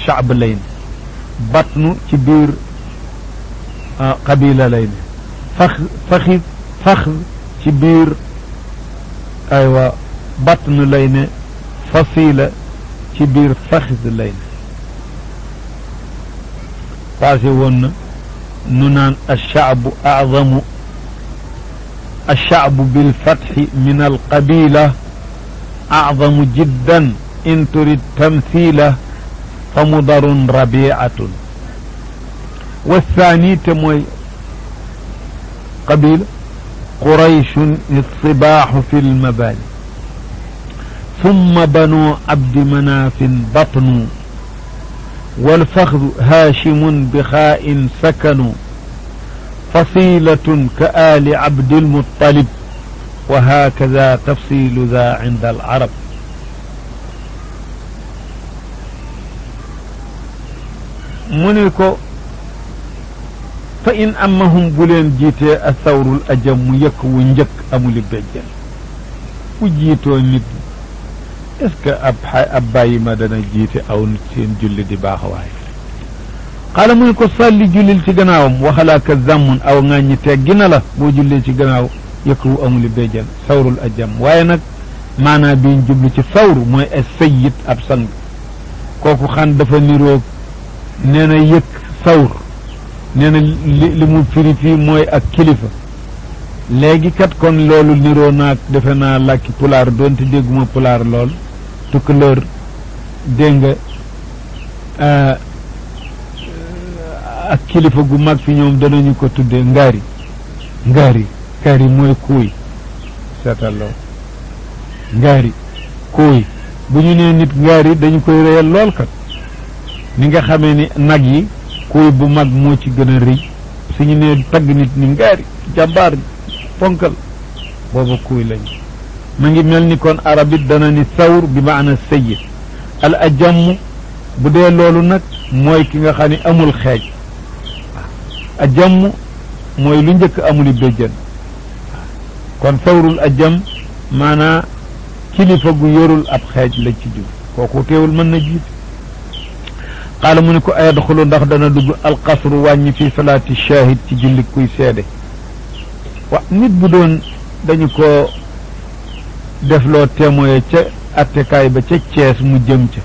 shaab lay ne batnu ci biir qabila lay ne fax faxi fax ci biir aywa batnu lay ne fasila ci biir faxis lay ne passé woon na nu naan alshaabu acdamu alshaabu bilfatxi min alqabila acdamu jiddan in turid tamthila fa mudarun rabiatun والثاني تموي قبيلة قريش الصباح في المباني ثم بنو عبد مناف بطن والفخذ هاشم بخاء سكنوا فصيلة كآل عبد المطلب وهكذا تفصيل ذا عند العرب منكو fa in amahum bu leen jiitee a sawrul ajam mu yëkk wu njëkk amuli béjjën bu jiitoo nit est-ce que ab ab bàyyi ma dana jiite aw nit seen julli di baax waaye xaala mu ne ko sàlli jullil ci gannaawam waxalaaka zàmmun aw ŋàññi teggi na la boo jullee ci gannaaw yëkk wu amuli béjjën sawrul ajam waaye nag maanaa biñ jublu ci sawru mooy ay sayyid ab sang kooku xan dafa niroog nee na yëkk sawr nee na li li mu firi fii mooy ak kilifa léegi kat kon loolu niroo naag defe naa làkki pulaar doonte dégguma pulaar lool tukkaleur dégg nga ak kilifa gu mag fi ñoom danañu ko tuddee ngaari ngaari ngaari mooy kuuy seetal lool ngaari kuuy bu ñu nee nit ngaari dañu koy réyal lool kat ni nga xamee ni nag yi kuy bu mag moo ci gën a rëy suñu nee tagg nit ni ngaari jàmbaar ponkal booba kuy lañ ma ngi mel ni kon arab it dana ni sawr bi maana sayyid al ajamm bu dee loolu nag mooy ki nga xam ne amul xeej ajamm mooy lu njëkk amuli béjjën kon sawrul ajam maanaa kilifa gu yorul ab xeej la ci jub kooku teewul mën na jiit qaala mu ne ko ayadxulu ndax dana dugg alqasru wàññi fi salaati shahid ci julli kuy seede wa nit bu doon dañu ko defloo témoye ca attekaay ba ca Cees mu jëm ca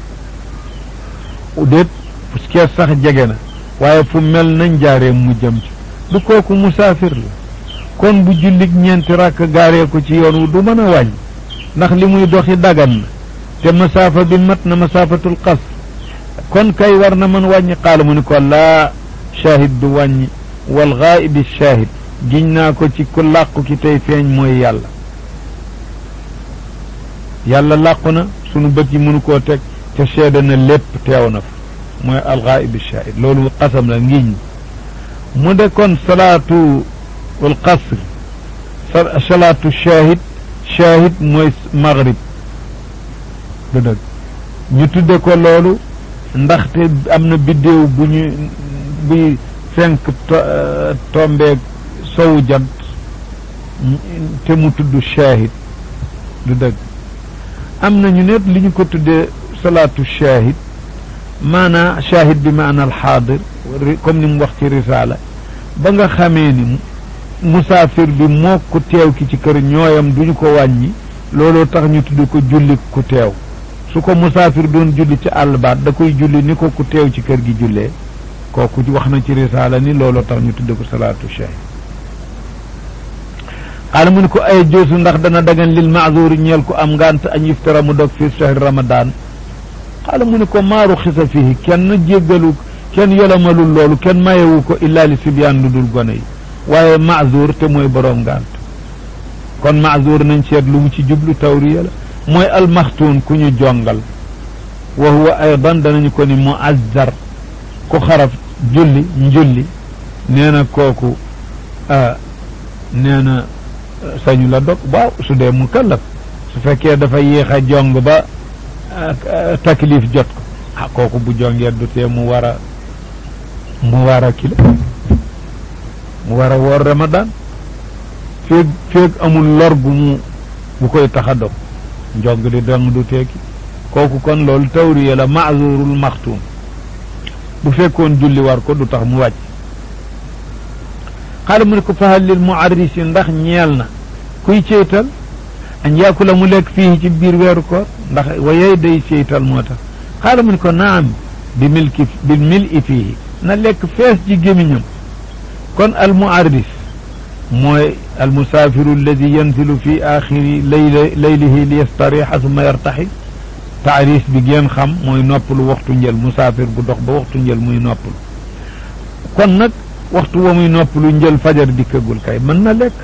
déet Cees sax jege na waaye fu mel na njaareem mu jëm ca du kooku musaafir la kon bu jullit ñeenti rakk gaaree ko ci yoon wu du mën a wàññi ndax li muy doxi dagan na te masaafa bi mat na masaafatul qasr kon kay war na mën wàññi qaala mu ni ko laa shahid du wàññi wal gaa'ibi shahid giñ naa ko ci ku làqu ki tey feeñ mooy yàlla yàlla làqu na sunu bët yi mënu koo teg te seede na lépp teew na fa mooy al gaa'ibi shahid loolu qasam la ngiñ mu de kon salaatu al qasr salaatu shahid shahid mooy maghrib du dëgg ñu tudde ko loolu ndaxte am na biddéew bu ñu buy fenk tombeeg sowu jant te mu tudd shahid du dëgg am na ñu net li ñu ko tuddee salaatu shahid maanaa shahid bi maana alxaadir comme ni mu wax ci risaala ba nga xamee ni musaafir bi moo ku teew ki ci kër ñooyam duñu ko wàññi looloo tax ñu tudd ko julli ku teew su ko musaafir doon julli ci àll baat da koy julli ni ko ku teew ci kër gi jullee kooku wax na ci risaala ni looloo tax ñu tudd ko salaatu shahid xaala mu ne ko ay joosu ndax dana dagan lil maazuri ñeel ko am ngant añ iftara mu dog fi shahri ramadan xaala mu ne ko maaru xisa fihi kenn jéggalu kenn yolomalul loolu kenn mayewu ko illa li sibyaan lu dul gone yi waaye maazur te mooy boroom ngant kon maazur nañ seet lu mu ci jublu tawriya la mooy almaxtuun ku ñu jongal wa huwa aydan danañu ko ni muazzar ku xaraf julli njulli nee na kooku nee na sañu la dog waaw su dee mu kallaf su fekkee dafa yéex a jong ba taklif jot ko ah kooku bu jongee du tee mu war a mu war a kilo mu war a woor ramadan feeg feeg amul lor bu mu bu koy tax a dog njog di dong du teeki kooku kon loolu tawriya la maazurul maxtuum bu fekkoon julli war ko du tax mu wàcc xaala mu ne ko fahal lil muarrisi ndax ñeel na kuy ceytal añ yaakula mu lekk fii ci biir weeru koor ndax wayey day ceytal moo tax xaala mu ne ko naam bi milki bi mil i fii na lekk fees ci gémiñam kon al muarris mooy al musaafiru alladi yanzilu fi axiri layla laylihi li yastarixa summa yartaxi taaris bi ngeen xam mooy noppalu waxtu njël musaafir bu dox ba waxtu njël muy noppalu kon nag waxtu wa muy noppalu njël fajar dikkagul kay mën na lekk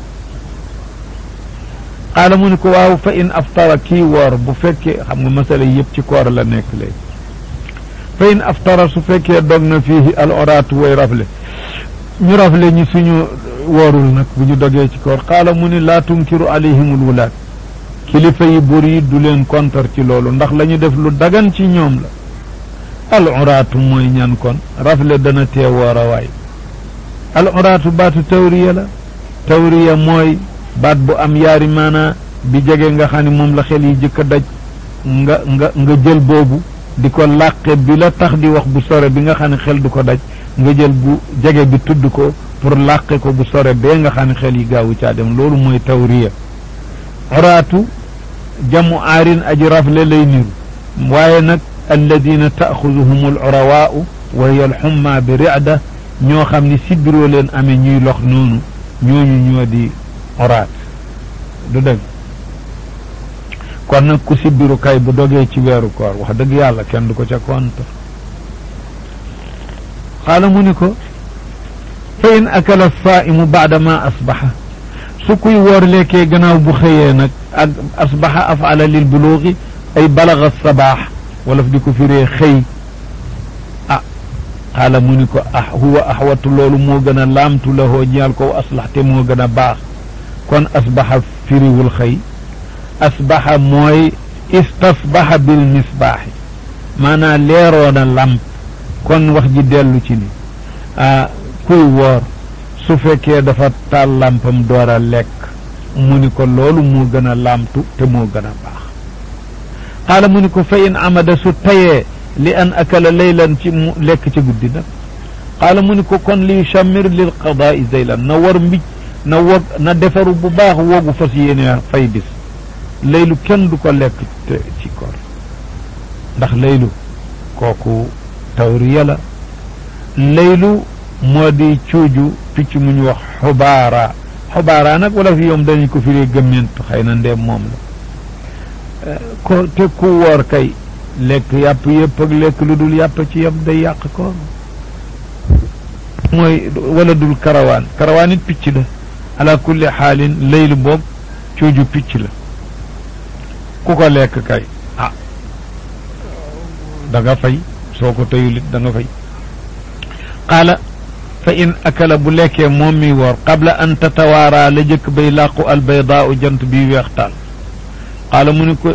xaala mu ne ko waaw fa in aftara kii woor bu fekkee xam nga masala yëpp ci koor la nekk léegi fa in aftara su fekkee dog na fii al oraatu way rafle ñu rafle ñi suñu woorul nag bu ñu dogee ci koor xaala mu ne laa tunkiru alayhimul wulaat kilifa yi bur yi du leen kontar ci loolu ndax la ñu def lu dagan ci ñoom la al uraatu mooy ñan kon rafle dana tee woor a waay al uraatu baatu tawriya la tawriya mooy baat bu am yaari maanaa bi jege nga xam ne moom la xel yi jëkk a daj nga nga nga jël boobu di ko làqe bi la tax di wax bu sore bi nga xam ne xel du ko daj nga jël bu jege bi tudd ko pour làqe ko bu sore bee nga xam ne xel yi gaawu caa dem loolu mooy tawriya uraatu jamu aarin aji rafle lay niru waaye nag alladina taaxuduhum al urawaau wa hiya alxumma bi ricda ñoo xam ni sibiroo leen amee ñuy lox noonu ñooñu ñoo di oraat du dëgg kon nag ku sibiru kay bu dogee ci weeru koor wax dëgg yàlla kenn du ko ca konta xaala mu ni ko fa in akala saaimu baada ma asbaxa su kuy woor lekkee gannaaw bu xëyee nag ak asbaxa afala lil buluugi ay balaga sabaax wala fi di ko firee xëy ah xaala mu ni ko ah huwa axwatu loolu moo gën a laamtu la hoo ñeel ko aslax te moo gën a baax kon asbaxa firiwul xëy asbaxa mooy istasbaxa bil misbaaxi maanaam leeroona lamp kon wax ji dellu ci ni ah kuy woor su fekkee dafa taal lampam door a lekk mu ni ko loolu moo gën a lamtu te moo gën a baax xaala mu ni ko fa in amada su tayee li an akala laylan ci mu lekk ci guddi nag xaala mu ni ko kon li chamir lil qadaai zaylan na war mbij na wog na defaru bu baax woogu fas yéene fay bis laylu kenn du ko lekk te ci koor ndax laylu kooku tawriya la laylu moo di cuuju picc mu ñu wax xubaara xubaara nag wala fi yoom dañu ko firee gëmment xëy na ndeem moom la ko te ku woor kay lekk yàpp yëpp ak lekk lu dul yàpp ci yam day yàq koor mooy wala dul karawaan karawaan it picc la ala kulli xaalin laylu boobu cuuju picc la ku ko lekk kay ah da nga fay soo ko teyulit da nga fay qaala fa in akala bu lekkee moom mi woor qabla an tatawaaraa la jëkk bay làqu albaydaau jant bi weex taal qaala mu ni ko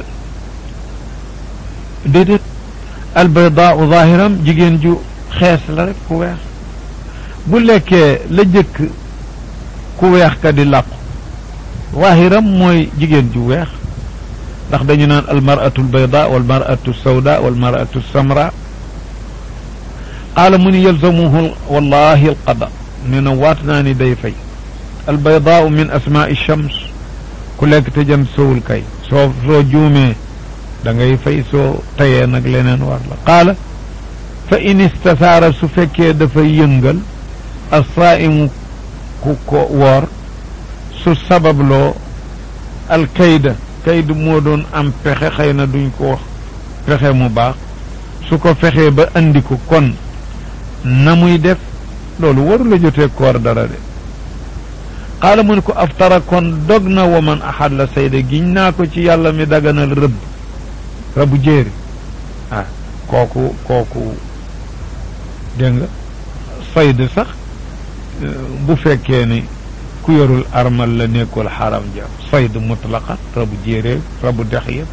déedéet albaydaau zahiram jigéen ju xees la rek ku weex bu lekkee la jëkk ku weex ka di làqu zahiram mooy jigéen ju weex ndax dañu naan almaratu albayda walmaratu sawda walmaratu samra qaala mu ni yalzamuhu wallahi alqada nee na waat naa ni day fay albaydaau min asmaai shams ku lekk te jant sowul kay soo soo juumee da ngay fay soo tayee nag leneen war la qaala fa in istasaara su fekkee dafa yëngal assaa'imu ku ko woor su sababloo alkayda kaydu moo doon am pexe xëy na duñ ko wax pexe mu baax su ko fexee ba andi ko kon na muy def loolu waru la jotee koor dara de xaala mu ne ko aftara kon dog na wa man axad la sayda giñ naa ko ci yàlla mi daganal rëbb rëbbu jéeri ah kooku kooku dégg nga sayd sax bu fekkee ni ku yorul armal la nekkul xaram ja sayd mutlaqan rabu jéeréeg rabu dex yëpp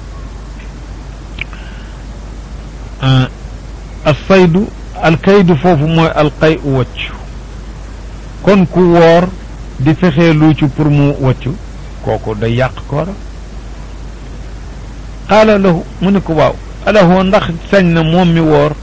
alsaydu alkaydu foofu mooy alqay u waccu kon ku woor di fexee luucu pour mu waccu kooku day yàq koora qaala lahu mu ne ko waaw alahoo ndax sañ na moom mi woor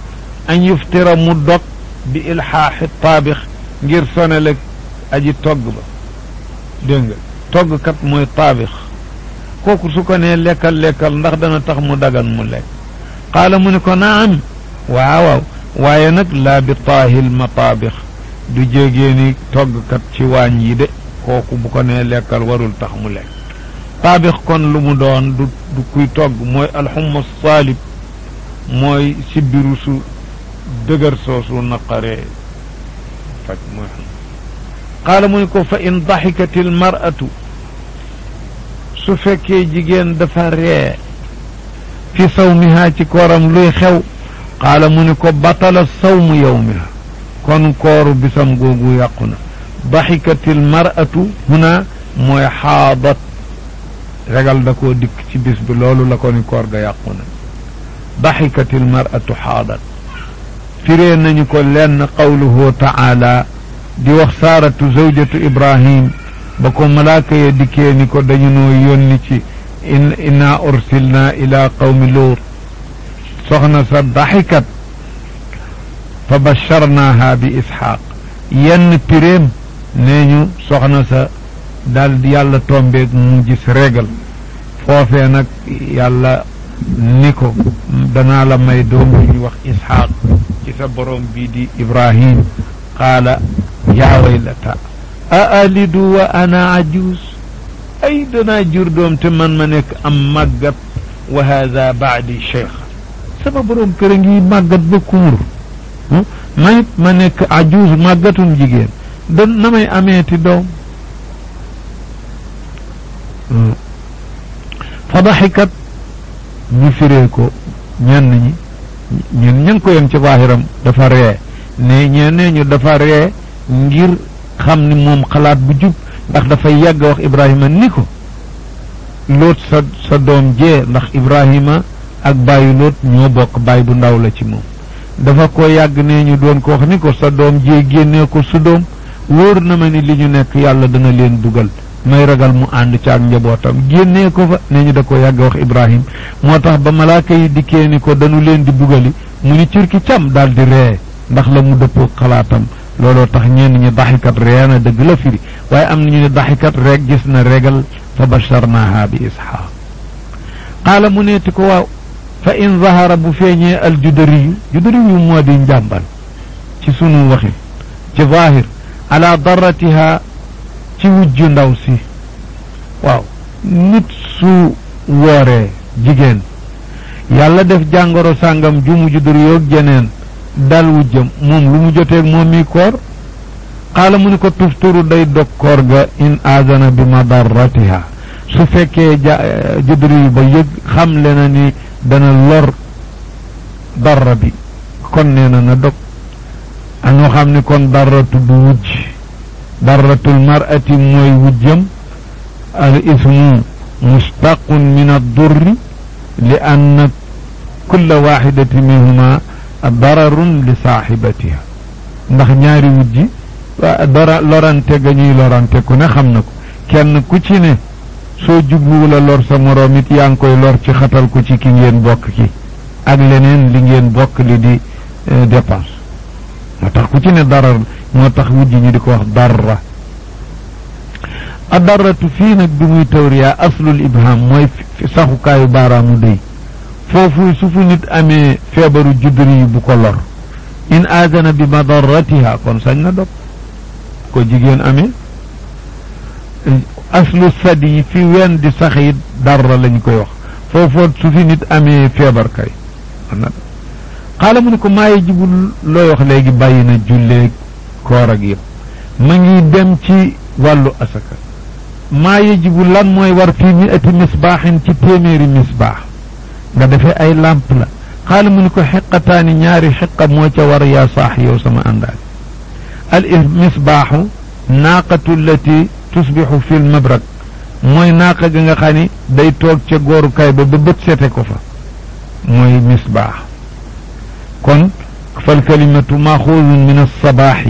an yuftira mu dog bi ilxaaxi taabix ngir sonale aji togg ba dégg nga toggkat mooy taabix kooku su ko nee lekkal lekkal ndax dana tax mu dagan mu lekk qaala mu ne ko naam waawaaw waaye nag laa bi taahil mataabix du jégee ni toggkat ci waañ yi de kooku bu ko nee lekkal warul tax mu lekk taabix kon lu mu doon du du kuy togg mooy alxumma saalib mooy sibbiru su dëgër soosu naqaree faj mooy xam qaala mu ne ko fa in daxikat il maratu su fekkee jigéen dafa ree fi sawmiha ci kooram luy xew qaala mu ne ko batala sawmu yawmiha kon kooru bisam googu yàqu na daxikat il maratu huna mooy xaadat regal da koo dikk ci bis bi loolu la ko ni koor ga yàqu na daxikat il maratu xaadat firee nañu ko lenn qawluhu taala di wax saaratu zawjatu ibrahim ba ko malaaka ya dikkee ni ko dañu noo yónni ci in inna ursilna ila qawmi luut soxna sa daxikat fa basharnaha bi isxaaq yenn piréem nee ñu soxna sa daal di yàlla tombeeg mu gis régal foofee nag yàlla ni ko danaa la may doom bi ñu wax isxaaq ci sa borom bii di ibrahim qaala yaa waylata a alidu wa ana ajus ay danaa jur doom te man ma nekk am màggat wa hada baadi cheikh sama borom kër a ngi màggat ba kumur mayit ma nekk ajus màggatum jigéen da na may ameeti doom fa daxikat ñu firee ko ñenn ñi ñun ña ngi ko yem ci waahiram dafa ree ne ñenee ñu dafa ree ngir xam ni moom xalaat bu jub ndax dafay yàgg wax Ibrahima ni ko loot sa sa doom jee ndax Ibrahima ak bàyyi loot ñoo bokk bàyyi bu ndaw la ci moom dafa ko yàgg ne ñu doon ko wax ni ko sa doom jee génnee ko su doom wóor na ma ni li ñu nekk yàlla dana leen dugal may ragal mu ànd ci ak njabootam génnee ko fa ne ñu da ko yàgg wax Ibrahim moo tax ba malaaka yi dikkee ni ko dañu leen di bugali mu ni cirki cam daal di ree ndax la mu dëppoo xalaatam looloo tax ñenn ñi daxikat ree na dëgg la firi waaye am na ñu ne daxikat rek gis na regal fa basharnaha bi isxaaq qaala mu neeti ko waaw fa in zahara bu feeñee al judariyu judariyu moo di njàmbal ci sunu waxin ci zahir ala daratiha ci wujju ndaw si waaw nit su wooree jigéen yàlla def jàngoro sàngam ju mu juddur yoog jeneen dal wujjam moom lu mu joteeg moom mi koor xaala mu ni ko tufturu day dog koor ga in aazana bi madarratiha su fekkee ja juddur yu ba yëg xam le na ni dana lor darra bi kon nee na na dog anoo xam ni kon darra tudd wujj darratul mar'ati mooy wujjam al ismu mustaqun min addurri li anna kulla waxidati minhuma dararun li saaxibatiha ndax ñaari wujji dara lorante ga ñuy lorante ku ne xam na ko kenn ku ci ne soo jubluwula lor sa moroom it yaa ngi koy lor ci xatal ko ci ki ngeen bokk ki ak leneen li ngeen bokk li di dépense moo tax ku ci ne darar moo tax wujj ñu di ko wax darra a darratu fii nag bi muy tawriya aslul ibham mooy saxukaayu baaraamu dëy foofu su fu nit amee feebaru judduri yi bu ko lor in aadana bi madarratiha kon sañ na dog ko jigéen amee aslu sadi yi fi wen di sax it darra lañ koy wax foofoot su fi nit amee feebar kay xaala mu ne ko maa yajibu looy wax léegi bàyyi na julleeg koor ak yëpp ma ngi dem ci wàllu asaka maa yajibu lan mooy war fii mi ati misbaaxin ci téeméeri misbaax nga defee ay làmp la xaala mu ne ko xiqataani ñaari xiqa moo ca war yaa saax yow sama àndaale al misbaaxu naaqatu llati tusbixu fi lmabrak mooy naaqa ga nga xam ni day toog ca goorukaay ba ba bët sete ko fa mooy misbaax kon fal kalimatu maxuudun min alsabaaxi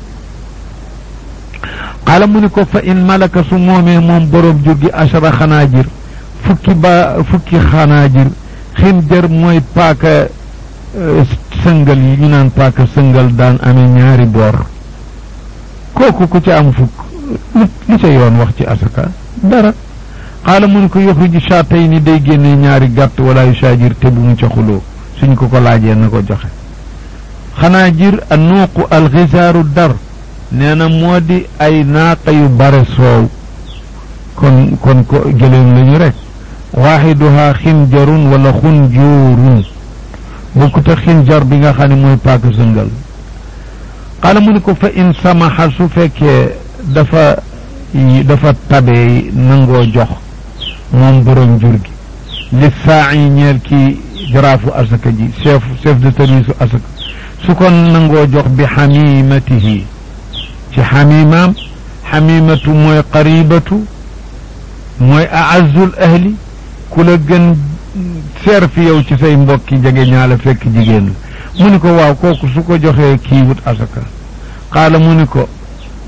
xaala mu ni ko fa in malaka su moomee moom boroom jur gi achara xanaajir fukki ba fukki xanaajir xinjar mooy paaka sëngal yi ñu naan paaka sëngal daan amee ñaari boor kooku ku ci am fukk li ca yoon wax ci asaka dara xaala mu ne ko yoxruju shaatay ni day génne ñaari gàtt wala yu saajir te bu mu ca xuloo suñ ko ko laajee na ko joxe xanaa jir a nuuqu alxisaaru dar nee na moo di ay naaqa yu bare soow kon kon ko gëléem lañu rek waaxiduha xinjarun wala xunjuurun bokkut ak xinjar bi nga xam ne mooy paaka sëngal xaala mu ne ko fa in samaxa su fekkee dafa dafa tabee nangoo jox moom borom jur gi li saa yi ñeel ki jaraafu asaka ji chef chef de service asaka su ko nangoo jox bi xamimatihi ci xamimaam xamimatu mooy qaribatu mooy aazul ahli ku la gën seer fi yow ci say mbokki jege ñaala fekk jigéen la mu ni ko waaw kooku su ko joxee kii wut asaka qaala mu ni ko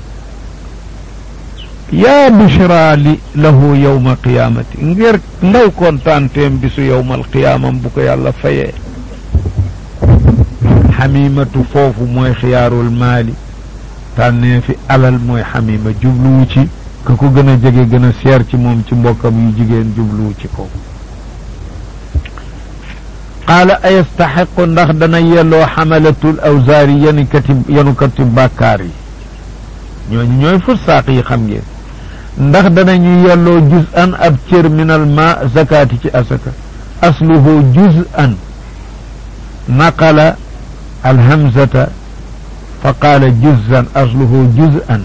yaa bushra li lahu yowma qiyaamati ngir ndaw kontaanteem bisu yowmal qiyaamam bu ko yàlla fayee xamimatu foofu mooy xiyaarul maali tànnee fi alal mooy xamima jubluwu ci ka ko gën a jege gën a seer ci moom ci mbokkam yu jigéen jubluwu ci ko qaala ayastaxiqu ndax dana yelloo xamalatul awzaari yanukati yanukati bàkkaar yi ñooñu ñooy fursaaq yi xam ngeen ndax danañu yelloo juz an ab cër min al ma zakaati ci asaka asluhu juz an naqala alhamzata fa qaala juzan asluhu juz an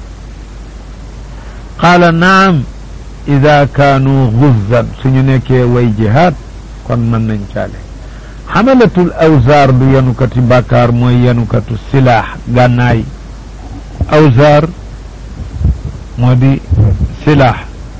qaala naam ida kaanu guzzan suñu nekkee way jihaad kon mën nañ caale xamalatul awzaar du yanukati bàkkaar mooy yanukatu silaax gànnaay awzaar moo di silaax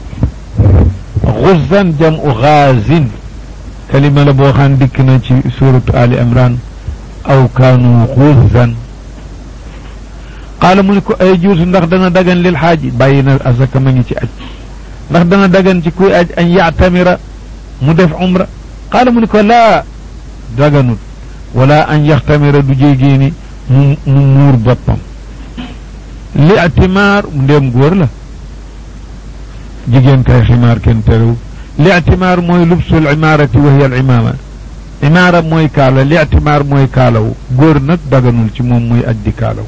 guzzan jamu gaazin kalima la boo xam dikk na ci suratu ali imran aw kaanu guzzan qaala mu ne ko ay juusu ndax dana dagan lil xaaji bàyyi na asaka ma ngi ci aj ndax dana dagan ci kuy aj an yactamira mu def umra qaala mu ne ko laa daganut wala an yaxtamira du jéegéeni mu mu muur boppam li atimaar ndéem góor la jigéen kay ximaar kenn terew li atimaar mooy lubsul imaarati wa hiya al imaama imaara mooy kaala li atimaar mooy kaalaw góor nag daganul ci moom muy aj di kaalaw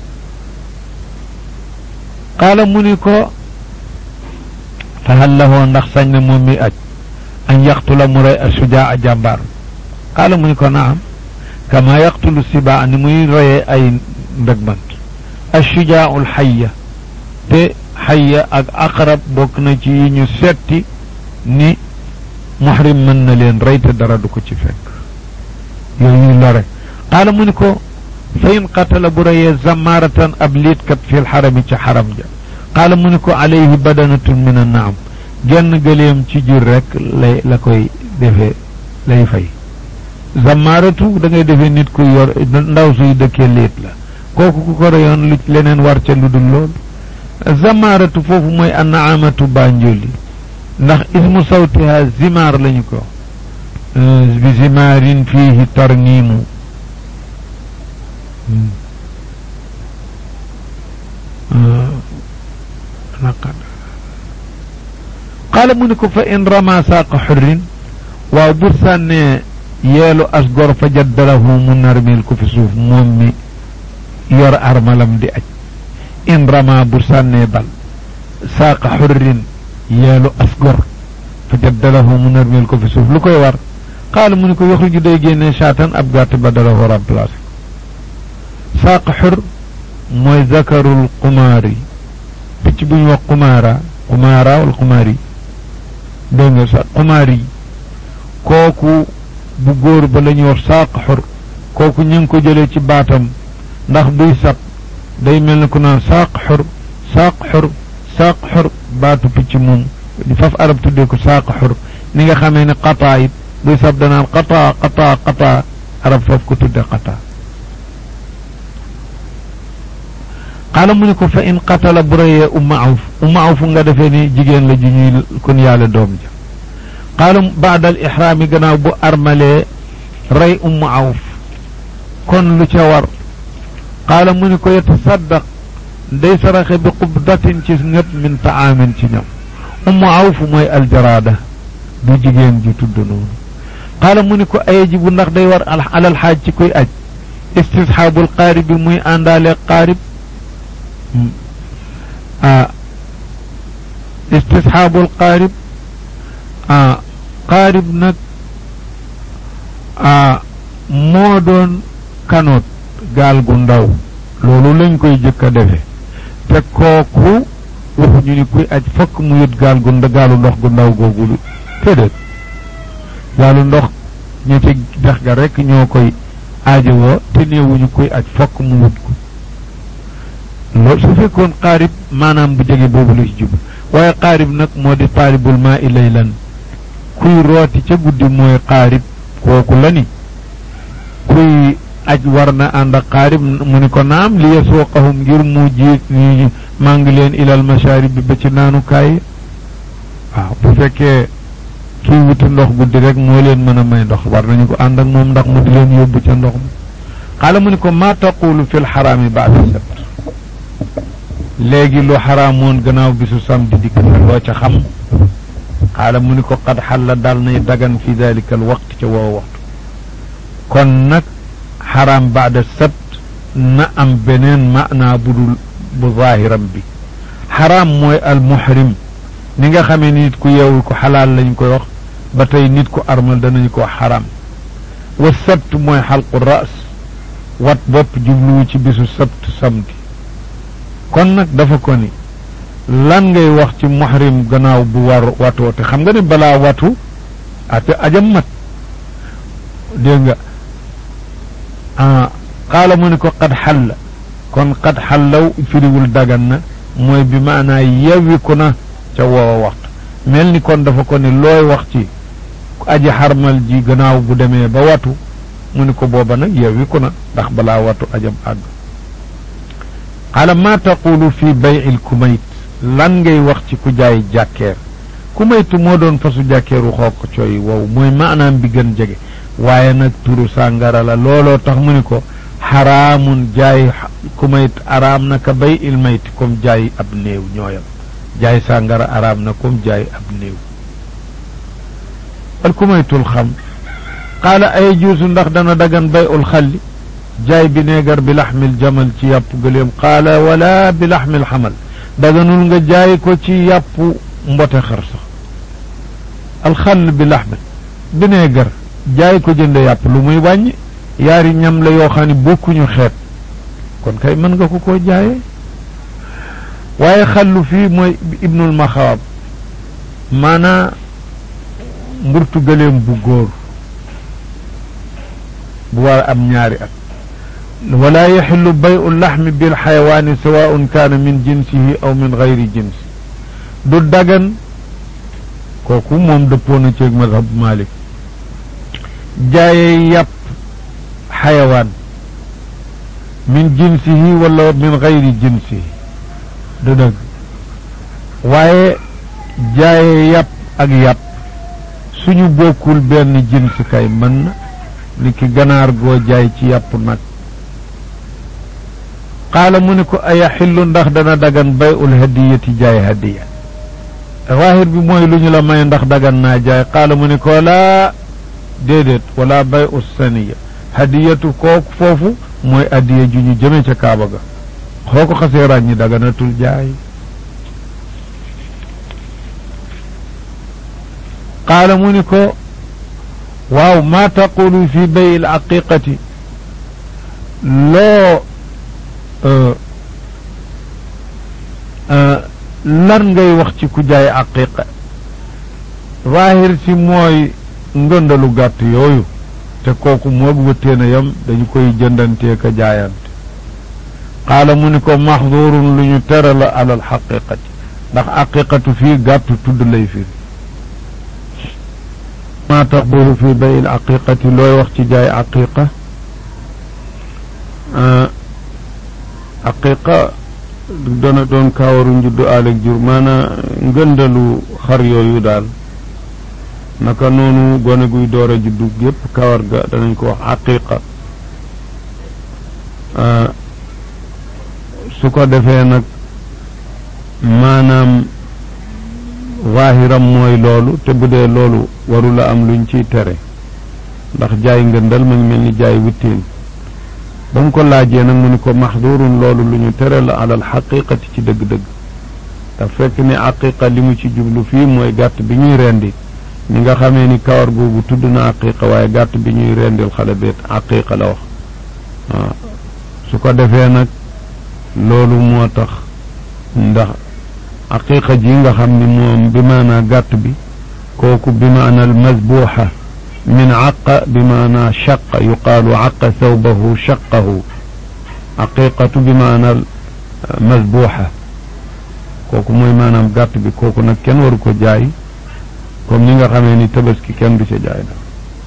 qaala mu ni ko fa hal lahoo ndax sañ na moom mi aj an yaqtula mu rey a sujaa a jàmbaar qaala mu ni ko naam kama yaqtulu sibaa ni muy reyee ay ndëgmant ashujaau lxaya te xaya ak aqrab bokk na ci yi ñu setti ni muhrim mën na leen rey te dara du ko ci fekk yooyu lore qaala mu ni ko fa in qatala bu reyee zamaaratan ab liitkat fi lxarami ci xaram ja qaala mu ni ko alayhi badanatun min annaam genn gëleem ci jur rek lay la koy defee lay fay zamaaratu da ngay defee nit ku yor ndaw suy dëkkee liit la kooku ku ko reyoon lu leneen war ca lu dul loolu zamaaratu foofu mooy annaamatu banjoli ndax ismu sawtiha zimaar lañu ko bi zimaarin fiihi tarniimu qaala mu ni ko fa in rama saaqa xurrin waaw bu sànnee yeelu as gor fa jaddalahu mu narmil ko fi suuf moom mi yor armalam di aj in rama bu sànnee bal saaqa xurrin yeelu as gor fa jaddalahu mu narmil ko fi suuf lu koy war qaala mu ni ko yaxruju day génne saatan ab gàtt badalahu remplacé saaq xur mooy zakarul xumaari picc bu ñu wax xumaara xumaara wala xumaari dégg nga sa xumaari kooku bu góor ba la ñuy wax saaq xur kooku ñu ngi ko jëlee ci baatam ndax buy sab day mel ni ku naan saaq xur saaq xur saaq xur baatu picc moom faf arab tuddee ko saaq xur ni nga xamee ne qataa it buy sab danaan qataa qataa qataa arab faf ko tudde qataa xaala mu ni ko fa in qatala bu reyee umma awf umma awf nga defee ni jigéen la ju ñuy kon yàlla doom ja xaala baadal ixraami gannaaw bu armalee rey ummu awf kon lu ca war qaala mu ni ko yatasaddaq day saraxe bi qubdatin ci ngët min taamin ci ñam ummu awf mooy aljaraada du jigéen ji tudd noonu qaala mu ni ko ayajibu ndax day war alal xaaj ci kuy aj istisxaabul qaarib bi muy àndaale qaarib ah istisxaabul qaarib ah qaarib nag ah moo doon kanoot gaal gu ndaw loolu lañ koy jëkk a defe te kooku waxuñu ni kuy aj fokk mu yët gaal gu gaalu ndox gu ndaw googu téedéet gaalu ndox ña ci dex ga rekk ñoo koy aajowoo te néewuñu kuy aj fokk mu wut ko loolu su fekkoon xaarib maanaam bu jege boobu la ci jub waaye xaarib nag moo di xaaribul maa i laylan kuy rooti ca guddi mooy xaarib kooku la ni kuy aj war na ànd ak xaarib mu ni ko naam li yasuuqahum ngir mu jiit ni maa ngi leen ilal masharib bi ba ci naanukaay waaw bu fekkee kii wuti ndox guddi rek moo leen mën a may ndox war nañu ko ànd ak moom ndax mu di leen yóbbu ca ndox mi xaala mu ni ko maa taqulu fi lxaraami baada sabt léegi lu xaraamoon gannaaw bisu samedi dikk na loo ca xam xaala mu ni ko qad xalla dal nay dagan fi dalika al waqt ca woo waxtu kon nag xaraam baada sabt na am beneen maanaa budul bu zaahiram bi xaraam mooy al muhrim ni nga xamee nit ku yeewul ko xalaal lañ koy wax ba tey nit ku armal danañu ko wax xaraam wa sabt mooy xalqu ras wat bopp jubluwu ci bisu sabt samedi kon nag dafa ko ni lan ngay wax ci muhrim gannaaw bu war watoo te xam nga ne balaa watu ate ajam mat dégg nga ah xaala mu ni ko qad xalla kon qad xallaw firiwul dagan na mooy bi maanaa yewwiku na ca woowa waxtu mel ni kon dafa ko ni looy wax ci aji xarmal ji gannaaw bu demee ba watu mu ni ko booba nag yewwiku na ndax balaa watu ajam àgg xaala maa taqulu fi bay'il kumayt lan ngay wax ci ku jaay jàkkeer kumaytu moo doon fasu jàkkeeru xook coy wow mooy maanaam bi gën jege waaye nag turu sàngara la looloo tax mu ni ko xaraamun jaay kumayt araam na ka bay'il mayti comme jaay ab néew ñooyam jaay sàngara araam na comme jaay ab néew al kumaytul xam qaala ay juusu ndax dana dagan bay'ul xalli jaay bi neegar bi laxmil jamal ci yàpp gëléem qaala wala bi laxmil xamal daganul nga jaay ko ci yàpp mbote xar sax alxall bi laxmil bi neegar jaay ko jënde yàpp lu muy wàññi yaari ñam la yoo xam ne bokkuñu xeet kon kay mën nga ko koo jaayee waaye xallu fii mooy ibnul maxaab maanaa mburtu gëléem bu góor bu war a am ñaari at wala yaxillu bayu laxmi bil xayawaani sawaun kaana min jinsihi aw min gayri jinsi du dagan kooku moom dëppoo na ceeg madhab malik jaayee yàpp xayawaan min jinsihi wala min gayri jinsihi du dëgg waaye jaayee yàpp ak yàpp suñu bokkul benn jins kay mën na ni ki ganaar goo jaay ci yàpp nag qaala mu ne ko aya xillu ndax dana dagan bay ul hadiyati jaay hadiya zaahir bi mooy lu ñu la may ndax dagan naa jaay qaala mu ne ko laa déedéet wala bay u saniya hadiyatu kooku foofu mooy hadiya ju ñu jëme ca kaaba ga xoo ko xasee ràññi daganatul jaay qaala mu ni ko waaw maa taqulu fi bay il aqiqati loo lan ngay wax ci ku jaay aqiqa zaahir si mooy ngëndalu gàtt yooyu te kooku moog wëttéena yam dañu koy jëndantee ka jaayante qaala mu ni ko maxdurun lu ñu tere la alal xaqiqati ndax aqiqatu fii gàttu tudd lay firi maa taqulu fi bayil aqiqati looy wax ci jaay aqiqa aqiqa dana doon kaawaru njuddu aaleg jur maanaa ngëndalu xar yooyu daal naka noonu gone guy door a juddu gépp kawar ga danañ ko wax aqiqa su ko defee nag maanaam waahiram mooy loolu te bu dee loolu warula am luñ ciy tere ndax jaay ngëndal ma ngi mel ni jaay wittiin ba mu ko laajee nag mu ni ko maxdurun loolu lu ñu tere la alal xaqiqati ci dëgg-dëgg daf fekk ni aqiqa li mu ci jublu fii mooy gàtt bi ñuy rendi ni nga xamee ni kawar googu tudd na aqiqa waaye gàtt bi ñuy rendil xale beet aqiqa la wax waaw su ko defee nag loolu moo tax ndax aqiqa ji nga xam ni moom bi maanaa gàtt bi kooku bi maana al masbuuxa min aqa bi maana shaqa yuqaalu aqa thawbahu shaqahu aqiqatu bi maana al masbuuxa kooku mooy maanaam gàtt bi kooku nag kenn waru ko jaay comme ni nga xamee ni tabaski kenn du ca jaay da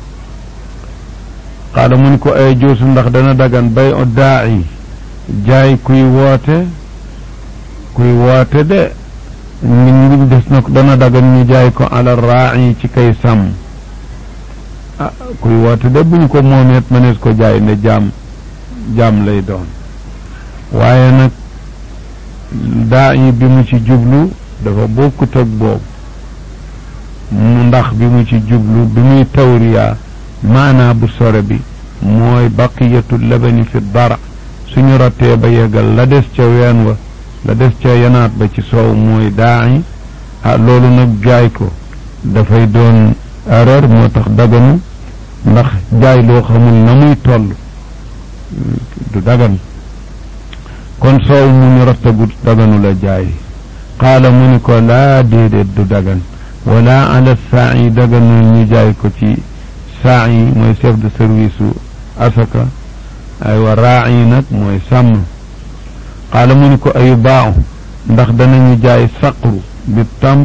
xaala mu ni ko ay joosu ndax dana dagan bay o daa'i jaay kuy woote kuy woote de ngi des na dana dagan ñu jaay ko ala raa'i ci kay sàmm ah kuy woote de buñ ko moomeet mënees ko jaay ne jaam jaam lay doon waaye nag daa'i bi mu ci jublu dafa bokkut ak boobu mu ndax bi mu ci jublu bi muy tawriyaa maanaa bu sore bi mooy baqiyatu labani fi dara suñu rottee ba yeggal la des ca ween wa la des ca yanaat ba ci soow mooy daa'i ah loolu nag jaay ko dafay doon erreur moo tax daganu ndax jaay loo xamul na muy toll du dagan kon soow mu ñu rottagut daganu la jaay qaala mu ni ko laa déedéet du dagan wala ala saa yi daganul ñu jaay ko ci saa yi mooy chef de service u asaka aywa raa yi nag mooy sàmm qaala mu ni ko ayu baaxu ndax danañu jaay saqru bi tamr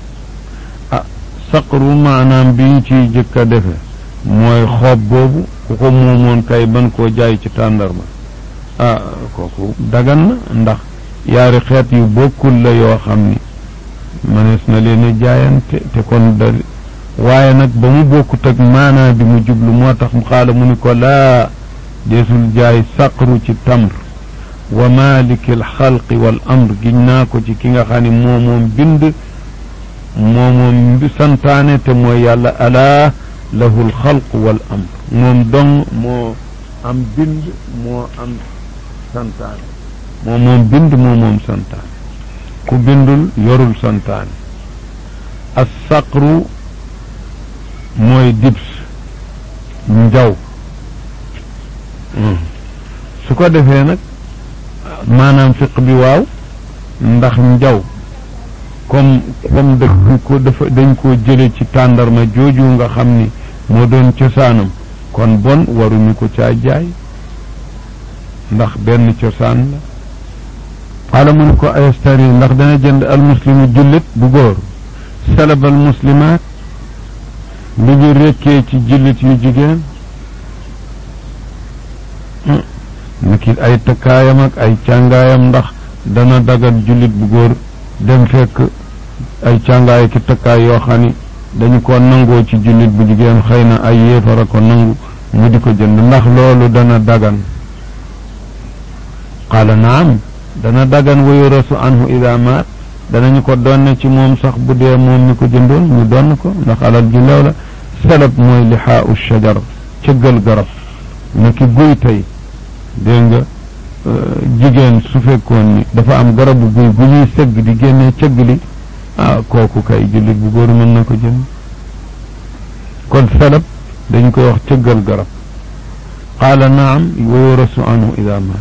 ah saqru maanaam bi ñu ciy jëkk a defe mooy xoob boobu ku ko moomoon kay ban koo jaay ci tàndarma ah kooku dagan na ndax yaari xeet yu bokkul la yoo xam ni mënees na leen a jaayante te kon da waaye nag ba mu bokkut ak maanaa bi mu jublu moo tax mu xaala mu ni ko laa deesul jaay saqru ci tamr wa maliki al xalqi wal amr giñ naa ko ci ki nga xam ne moo moom bind moo moom santaane te mooy yàlla alaa lahu al xalq wal amr moom dong moo am bind moo am santaane moo moom bind moo moom santaane ku bindul yorul santaane as saqru mooy dibs njaw su ko defee nag maanaam fiq bi waaw ndax njaw comme comme dañ ko dafa dañ koo jële ci tàndarma jooju nga xam ni moo doon cosaanam kon bon waruñu ko caa jaay ndax benn cosaan la xaala mu ne ko ayastari ndax dana jënd almuslimu jullit bu góor salabal muslimaat li ñu rekkee ci jullit yu jigéen niki ay takkaayam ak ay càngaayam ndax dana dagal jullit bu góor dem fekk ay càngaay ki takkaay yoo xam ni dañu ko nangoo ci jullit bu jigéen xëy na ay yéefara ko nangu mu di ko jënd ndax loolu dana dagan qaala naam dana dagan wa yurasu anhu ida maat danañu ko donne ci moom sax bu dee moom mi ko jëndoon ñu donn ko ndax alal ju leew la salab mooy lixaau shajar cëggal garab ni ki guy tey dégg nga jigéen su fekkoon ni dafa am garabu guy gu ñuy sëgg di génnee cëgg li ah kooku kay jullit bu góor mën na ko jënd kon salab dañ koy wax cëggal garab qaala naam wa yurasu anhu ida maat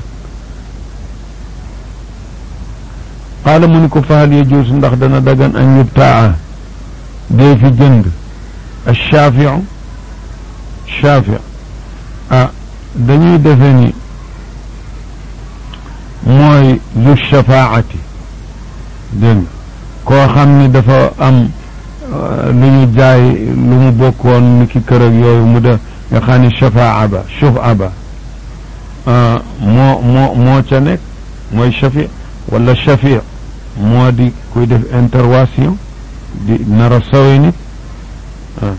qaala mu ni ko fahal yajuusu ndax dana dagan an yubtaa dee fi jënd alshaafiu shaafi ah dañuy defe ni mooy zu shafaati dégg koo xam ni dafa am lu ñu jaay lu mu bokkoon ni ki kër ak yooyu mu def nga xam ni shafaa ba shufa ba moo moo moo ca nekk mooy shafi wala shafi moo di kuy def intervention di nar a sawe nit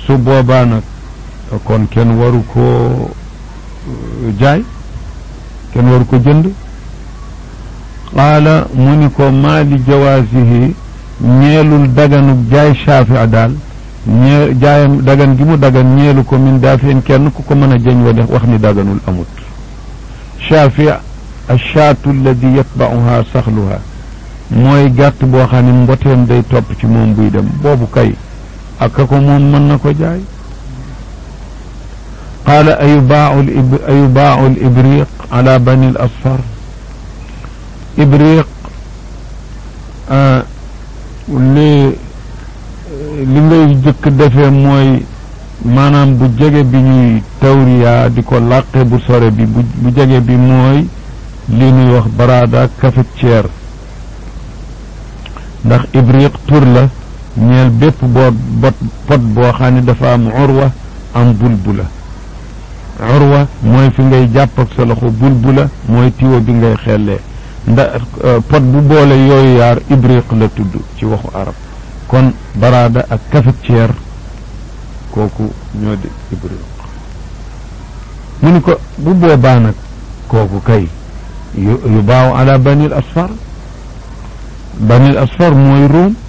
su boobaa nag kon kenn waru koo jaay kenn waru ko jënd qaala mu ni ko maa li jawaasihi ñeelul daganub jaay shafia daal ñee jaayam dagan gi mu dagan ñeelu ko min daafeen kenn ku ko mën a jëñ wa wax ni daganul amut shafia achaatu alladi yatbauha saxluha mooy gàtt boo xam ne mboteem day topp ci moom buy dem boobu kay aka ko moom mën na ko jaay qaala ayubaau ayubaau l ibriq ala bani l asfar ibriq li li ngay jëkk defee mooy maanaam bu jege bi ñuy tawriya di ko làqe bu sore bi bu bu jege bi mooy li ñuy wax baraada cafetière ndax ibriq tur la ñeel bépp boo bot pot boo xam ne dafa am urwa am bulbula urwa mooy fi ngay jàpp ak sa loxo bulbula mooy tiwo bi ngay xellee ndax pot bu boole yooyu yaar ibriq la tudd ci waxu arab kon baraada ak cafetière kooku ñoo di ibriq mu ni ko bu boobaa nag kooku kay yu baaw ala banil asfar banil asfar mooy ruum